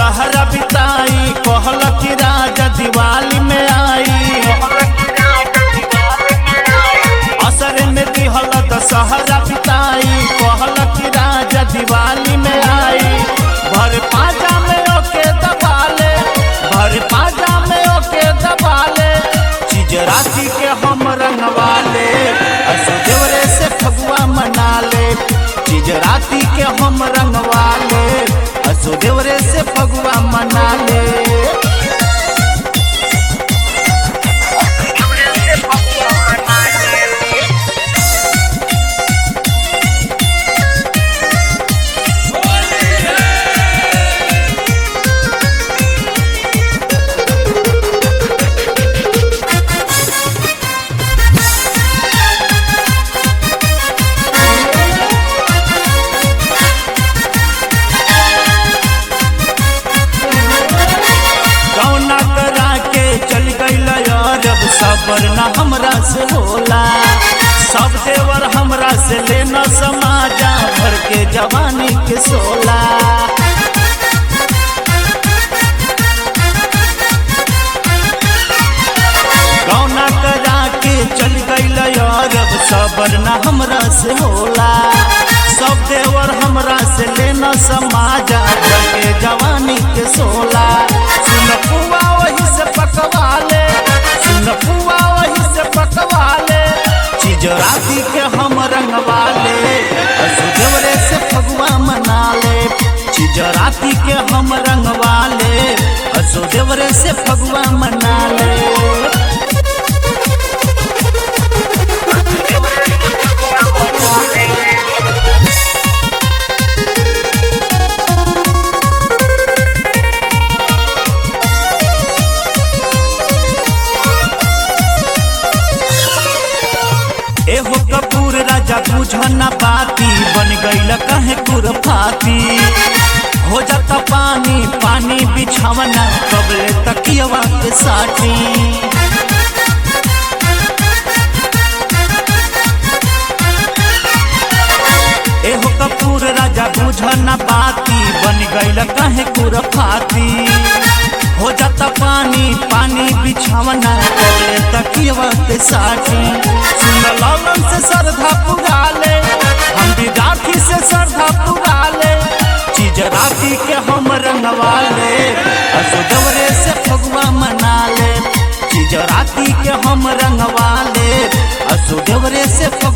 दशहरा बिताई कहल कि राजा दिवाली में आई असर में दिहल दशहरा बिताई कहल कि राजा दिवाली में आई भर पाजा में ओके दबाले भर पाजा में ओके दबाले चीज राशि के हम रंगवाले असो देवरे से फगुआ मना ले चीज राति के हम रंगवाले असो देवरे से फगुआ मना ले कौना करा के चल गईल अरब सबर न हमरा से होला सब देवर हमरा से लेना समाजा भर के जवानी के सोला कौना करा के चल गईल अरब सबर न हमरा से होला सब देवर हमरा से लेना समाजा भर के जवानी के सोला सुन पुआ वही से पकवाले सुन पुआ वही से पकवाले चीज राती के हम रंगवाले असुदेवरे से फगुआ मना ले चीज राती के हम रंगवाले असुदेवरे से फगुआ मना ले एहो कपूर राजा बुझना बाती बन गईल कहे कुरफाती हो जाता पानी पानी बिछावना कबले तकियवा के साटी एहो कपूर राजा बुझना बाती बन गईल कहे कुरफाती हो जाता पानी पानी बिछावना कबले तकियवा के साटी सुन लौलन से श्रद्धा पुराले हम विद्यार्थी से श्रद्धा पुराले चीज राती के हम रंगवाले असुदवरे से फगुआ मना ले चीज राती के हम रंगवाले असुदवरे से फगुआ